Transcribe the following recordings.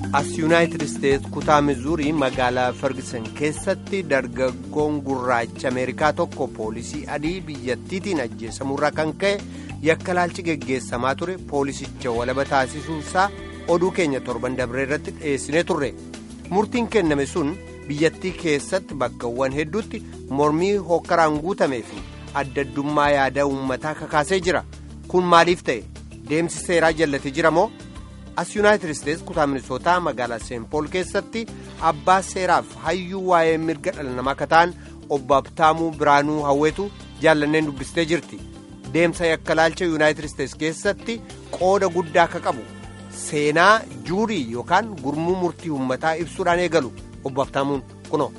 as yuunaayitid isteetsi kutaa mizuurii magaalaa ferguson keessatti dargaggoon gurraacha ameerikaa tokko poolisii adii biyyattiitiin ajjeesamurraa kan ka'e yakka laalchi geggeessamaa ture poolisicha walaba taasisuusaa oduu keenya torban dabree irratti dhiyeessinee turre murtiin kenname sun biyyattii keessatti bakkawwan hedduutti mormii hokkaraan guutamee fi addaddummaa yaada uummataa kakaasee jira kun maaliif ta'e deemsi seeraa jallatee jira moo. as yuunaayitid isteetsi kutaa minisootaa magaalaa seenpool keessatti abbaa seeraaf hayyuu waa'ee mirga dhala namaa akka ta'an obbo Abtaamuu Biraanuu Hawweetu jaallanneen dubbistee jirti deemsa yakka laalcha yuunaayitid isteetsi keessatti qooda guddaa akka qabu seenaa juurii yookaan gurmuu murtii uummataa ibsuudhaan eegalu obbo Abtaamuun kunoo.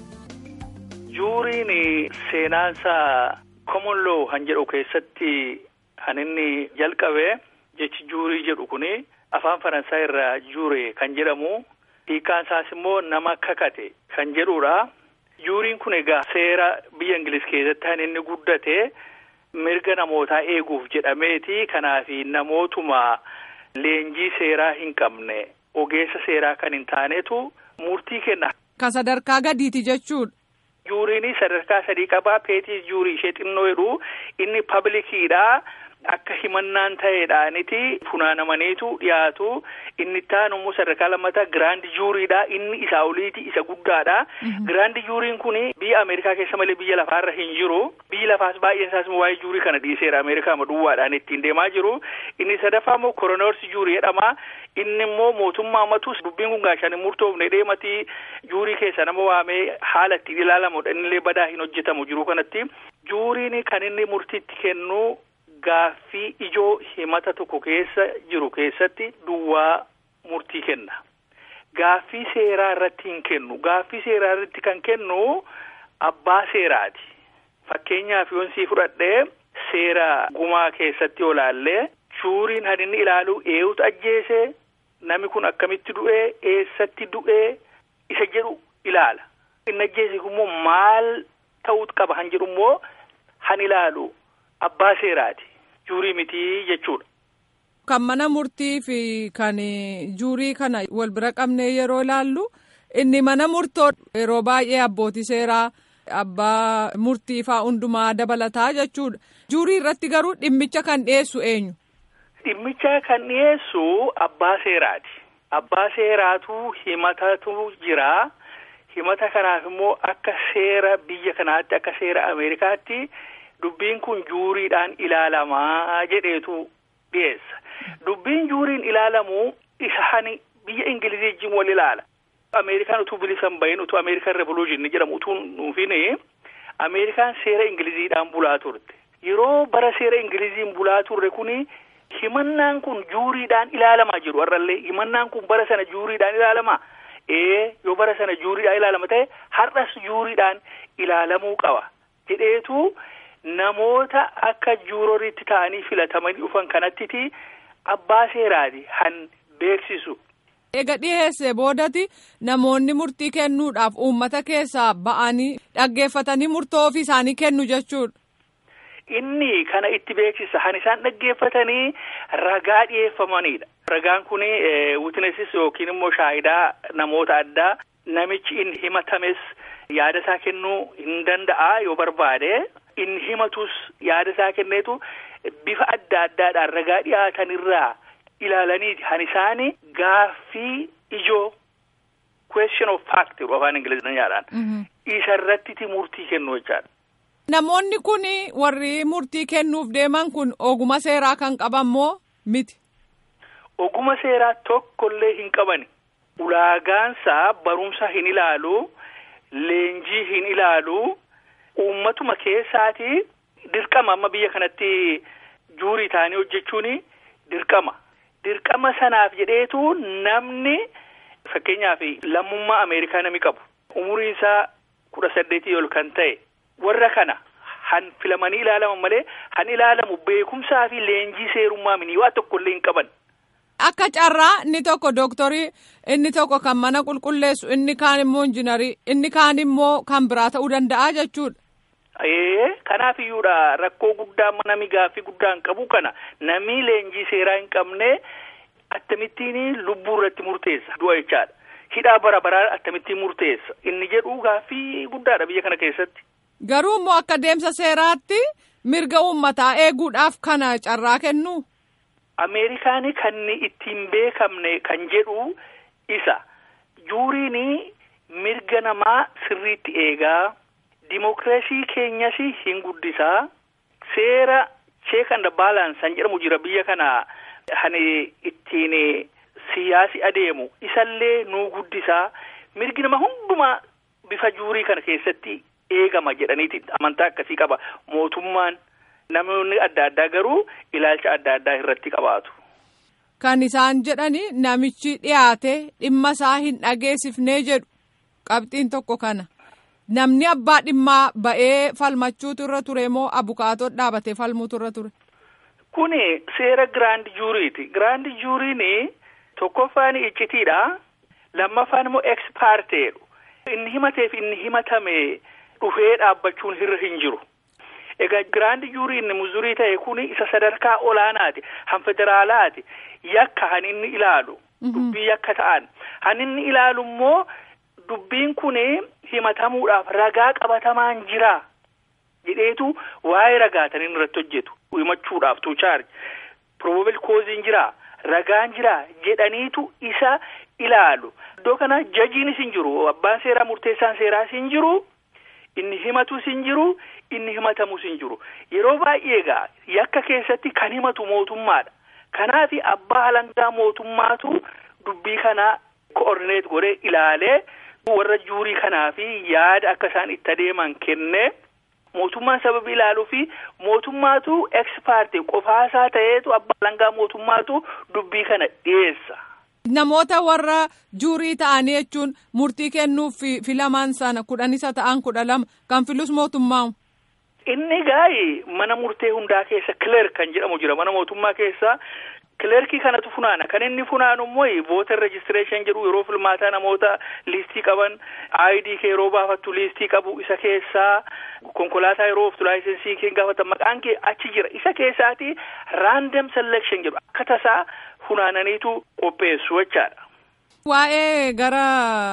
juuriin seenaansaa common law han jedhu keessatti kan inni jalqabe jechi juurii jedhu kuni. afaan faransaay irraa juure kan jedhamu hiikaan isaas immoo nama kakate kan jedhudha juuriin kun egaa seera biyya ingilis keessatti kan inni guddate mirga namootaa eeguuf jedhameeti kanaaf namootuma leenjii seeraa hin qabne ogeessa seeraa kan hin taanetu murtii kenna. Ka sadarkaa gadiiti jechuudha. Juuriin sadarkaa sadii qabaa peetii juurii ishee xinnoo jedhu inni pablikiidha. Akka himannaan ta'eedhaaniti funaanamaniitu dhiyaatu inni itti immoo sadarkaa lammataa giraandi juuriidha inni isaa oliiti isa guddaadha. Giraandi juuriin kun biyya Ameerikaa keessa malee biyya lafaarra hin jiru biyyi lafaas baay'een isaas waa'ee juurii kana dhiiseera Ameerikaa duwwaadhaan ittiin deemaa jiru inni sadaffaa immoo koronoorsi juurii jedhama inni immoo mootummaa matus dubbiin kun gaashaan hin murtoofne deematii juurii keessa nama waamee haala ittiin ilaalamudha innillee badaa hin hojjetamu jiru kanatti juuriin kan inni murtiitti kennu. Gaaffii ijoo himata tokko keessa jiru keessatti duwwaa murtii kenna. Gaaffii seeraa irratti hin kennu. Gaaffii seeraa irratti kan kennu abbaa seeraati. Fakkeenyaaf yoon sii fudhadhee seera gumaa keessatti olaallee juuriin kan inni ilaalu eenyutu ajjeese namni kun akkamitti du'ee eessatti du'ee isa jedhu ilaala. Inni ajjeese immoo maal ta'uutu qaba kan jedhu immoo han ilaalu abbaa seeraati. Juurii mitii jechuudha. Kan mana murtii fi kan juurii kana wal bira qabnee yeroo ilaallu inni mana murtoo yeroo baay'ee abbootii seeraa abbaa murtii faa hundumaa dabalataa jechuudha. Juurii irratti garuu dhimmicha kan dhiyeessu eenyu? Dhimmicha kan dhiyeessu abbaa seeraati. Abbaa seeraatu himatatu jira. Himata kanaaf immoo akka seera biyya kanaatti akka seera Ameerikaatti. Dubbiin kun juuriidhaan ilaalamaa jedheetu dhiyeessa. Dubbiin juuriin ilaalamu isa hani biyya Ingilizii wal ilaala. Ameerikaan utuu bilisan bahin utuu Ameerikaan revolution jedhamu utuu nuufin Ameerikaan seera Ingiliziidhaan bulaa turte. Yeroo bara seera Ingiliziin bulaa turre kuni himannaan kun juuriidhaan ilaalamaa jiru har'allee himannaan kun bara sana juuriidhaan ilaalamaa. Ee yoo bara sana juuriidhaan ilaalama ta'e har'as juuriidhaan ilaalamuu qaba jedheetu. Namoota akka juuroriitti ta'anii filatamanii dhufan kanattiti abbaa seeraati han beeksisu. Eega dhiyeessee boodati namoonni murtii kennuudhaaf uummata keessaa ba'anii dhaggeeffatanii murtoo ofii isaanii kennu jechuudha. Inni kana itti beeksisa han isaan dhaggeeffatanii ragaa dhiyeeffamanidha. Ragaan kun witnesses yookiin immoo shaayidaa namoota addaa namichi inni himatames yaada isaa kennuu hin danda'a yoo barbaade. inni himatus yaada isaa kenneetu bifa adda addaadhaan ragaa dhiyaatan irraa ilaalaniiti han isaani gaaffii ijoo question of fact afaan ingiliziidhaan isa irratti murtii kennu jechaadha. Namoonni kun warri murtii kennuuf deeman kun oguma seeraa kan qaban moo miti? Oguma seeraa tokkollee hin qabani. Ulaagaansaa barumsa hin ilaalu, leenjii hin ilaalu. Uummatuma keessaati dirqama amma biyya kanatti juurii ta'anii hojjechuun dirqama. Dirqama sanaaf jedheetu namni fakkeenyaaf lammummaa Ameerikaa nami qabu. Umuriin isaa kudha saddeetii ol kan ta'e warra kana han filamanii ilaalaman malee han ilaalamu beekumsaa fi leenjii seerummaa minii waa tokkollee hin qaban. Akka carraa inni tokko dooktorii inni tokko kan mana qulqulleessu inni kaan immoo injinarii inni kaan immoo kan biraa ta'uu danda'a jechuudha. Ee kanaaf iyyuudha rakkoo guddaa nami gaaffii guddaa hin qabu kana nami leenjii seeraa hin qabne akkamittiin lubbuu irratti murteessa du'a jechaadha. hidhaa bara baraa akkamittiin murteessa inni jedhu gaaffii guddaadha biyya kana keessatti. Garuu immoo akka deemsa seeraatti mirga uummataa eeguudhaaf kana carraa kennu. Ameerikaanii kan ittiin beekamne kan jedhu isa juuriin mirga namaa sirriitti eegaa dimookiraasii keenyas hin guddisaa seera cheek and balance jedhamu jira biyya kana hani ittiin siyaasi adeemu isallee nuu guddisaa mirgi nama hundumaa bifa juurii kana keessatti eegama jedhaniiti amantaa akkasii qaba mootummaan. Namoonni adda addaa garuu ilaalcha adda addaa irratti qabaatu. Kan isaan jedhani namichi dhiyaate dhimma isaa hin dhageessifnee jedhu qabxiin tokko kana. Namni abbaa dhimmaa ba'ee falmachuutu irra ture moo abukaatoo dhaabatee falmuutu irra ture? Kuni seera giraand juuriiti. Giraand juuriin tokkoffaan iccitiidha. Lammaffaan immoo ekspaarteedha. Inni himateef inni himatame dhufee dhaabbachuun irra hin jiru. Egaa giraand juuriin muzurii ta'e kun isa sadarkaa olaanaati. Han federaalaati. Yakka han inni ilaalu. Dubbii yakka ta'an. Han inni ilaalu immoo dubbiin kun himatamuudhaaf ragaa qabatamaan jira. Jedheetu waa'ee ragaatan inni irratti hojjetu. Himachuudhaaf tu chaarji. Probable causein jira. Ragaan jira jedhaniitu isa ilaalu. Iddoo kana jajiinis hin jiru. Abbaan seeraa murteessaan seeraas hin jiru. Inni himatus hin jiru. Inni himatamus hin jiru. Yeroo baay'ee egaa yakka keessatti kan himatu mootummaadha. Kanaaf abbaa alangaa mootummaatu dubbii kana koordineet godhee ilaalee warra juurii kanaa fi yaada akka isaan itti adeeman kennee mootummaan sababii ilaaluu fi mootummaatu ekspaartii qofaasaa ta'eetu abbaa alangaa mootummaatu dubbii kana dhiyeessa. Namoota warra juurii ta'anii jechuun murtii kennuuf filamaan sana kudhan isa ta'an kudha lama kan filus mootummaa. Inni gaayi mana murtee hundaa keessa kileerk kan jedhamu jira mana mootummaa keessa kileerkii kanatu funaana kan inni funaanu immoo vooter rejistireeshin jedhu yeroo filmaataa namoota liistii qaban ID kee yeroo baafattu liistii qabu isa keessaa konkolaataa yeroo ooftu laayisensii kee gaafatan maqaan kee achi jira isa keessaati raandom selection jedhu akka tasaa funaananiitu qopheessu jechaadha. Waa'ee gara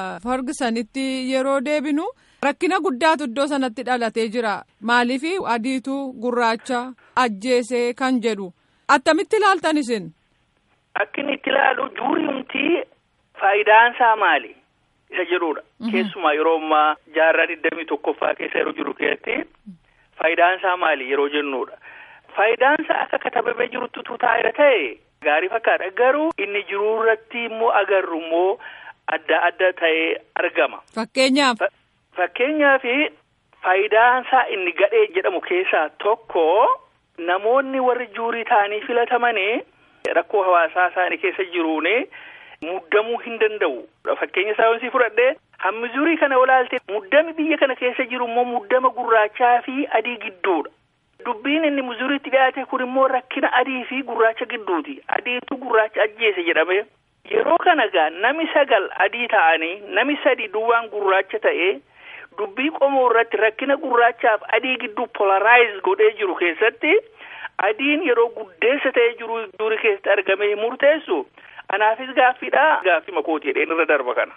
Fergusonitti yeroo deebinu. Rakkina guddaatu iddoo sanatti dhalatee jira. Maaliif adiitu gurraacha ajjeesee kan jedhu. Attamitti ilaaltan isin? Akka inni itti ilaalu juuriumti faayidaan isaa maali? Isa jedhudha. Keessumaa yeroo ammaa jaarraa digdamii tokkoffaa keessa yeroo jiru keessatti faayidaan isaa maali yeroo jennudha. Faayidaan isaa akka katabamee jirutti taa'eera ta'e gaarii fakkaata. Garuu inni jiruu irratti immoo agarru immoo adda adda ta'ee argama. Fakkeenyaaf. Fakkeenyaaf faayidaan isaa inni gadhee jedhamu keessaa tokko namoonni warri juurii ta'anii filatamanii rakkoo hawaasaa isaanii keessa jiruun muddamuu hin danda'u. Fakkeenya isaa yoon si fudhadhee hammi juurii kana olaaltee muddami biyya kana keessa jiru immoo muddama gurraachaa fi adii gidduudha. Dubbiin inni muzuriitti dhiyaate kun immoo rakkina adii fi gurraacha gidduuti. Adiitu gurraacha ajjeese jedhame. Yeroo kana gaa nami sagal adii ta'anii nami sadi duwwaan gurraacha ta'ee. Dubbii qomoo irratti rakkina gurraachaaf adii gidduu polarize godhee jiru keessatti adiin yeroo guddeessa ta'ee jiru juurii keessatti argamee murteessu anaafis gaaffiidha gaaffii makooti jedheen irra darba kana.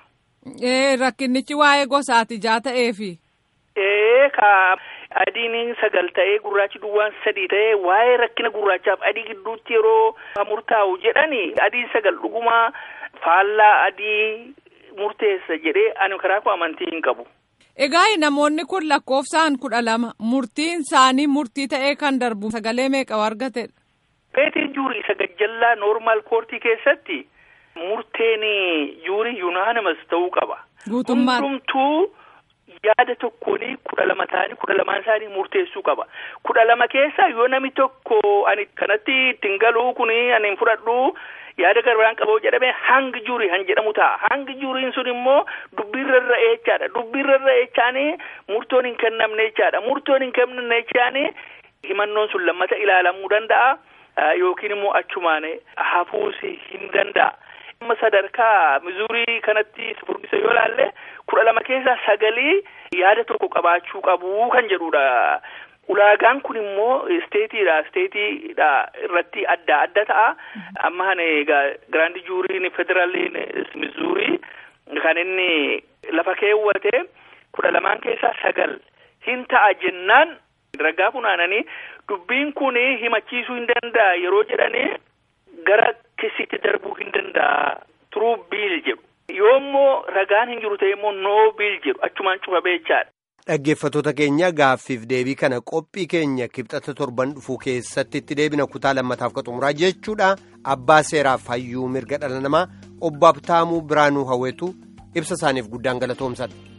Ee rakkinichi waa'ee gosaati jaa ta'eefi. Ee ka adiin sagal ta'ee gurraachi duwwaan sadii ta'ee waa'ee rakkina gurraachaaf adii gidduutti yeroo murtaa'u jedhani adiin sagal dhuguma faallaa adii murteessa jedhee ani karaa koo amantii hin qabu. Egaa namoonni kun lakkoofsaan kudha lama murtiin isaanii murtii ta'ee kan darbu sagalee meeqa argatedha. Peetiin juurii isa gajjallaa noormaal koortii keessatti murteen juurii yuunaanimas ta'uu qaba. Guutummaan. Hundumtuu yaada tokkoon kudha lama ta'anii kudha lamaan isaanii murteessuu qaba. Kudha lama keessaa yoo namni tokko ani kanatti ittiin galuu kun ani hin fudhadhu. yaada garbaan qabu jedhamee hangi juurii han jedhamu ta'a hangi juuriin sun immoo dubbiirra irra eechaadha dubbiirra irra eechaanii murtoon hin kennamne jechaadha murtoon hin kennamne jechaanii himannoon sun lammata ilaalamuu danda'a yookiin immoo achumaan hafuus hin danda'a. amma sadarkaa mizuurii kanatti furdisa yoo laalle kudha lama keessaa sagalii yaada tokko qabaachuu qabu kan jedhudha. Ulaagaan kun immoo isteetiidha isteetiidha irratti adda adda ta'a amma kana egaa giraandi juuriin federaaliin mizuurii kan inni lafa keewwate kudha lamaan keessaa sagal hin ta'a jennaan ragaa funaananii dubbiin kun himachiisuu hin danda'a yeroo jedhanii gara kisitti darbuu hin danda'a turuu biil jedhu yoommoo ragaan hin jiru ta'e immoo noo biil jedhu achumaan cufa beechaadha. Dhaggeeffattoota keenya gaaffiif deebii kana qophii keenya kibxata torban dhufuu keessatti itti deebina kutaa lammataaf ka xumuraa jechuudha abbaa seeraaf hayyuu mirga dhala namaa obbo Abtaamuu Biraanuu Hawweetu ibsa isaaniif guddaan galatoomsadha.